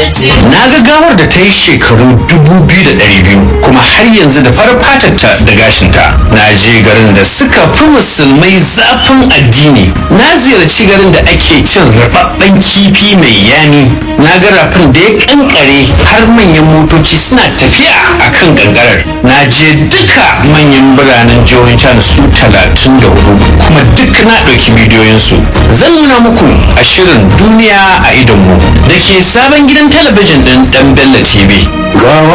na ga gawar da ta yi shekaru dubu biyu da ɗari biyu kuma har yanzu da farar fatarta da gashinta na je garin da suka fi musulmai zafin addini na ziyarci garin da ake cin rababben kifi mai yani na ga rafin da ya kankare har manyan motoci suna tafiya a kan kankarar na je duka manyan biranen jihohin china su talatin da hudu kuma duk na ɗauki bidiyoyinsu zan nuna muku a shirin duniya a idonmu da ke sabon gidan talabijin ɗin ɗan bello tv gawa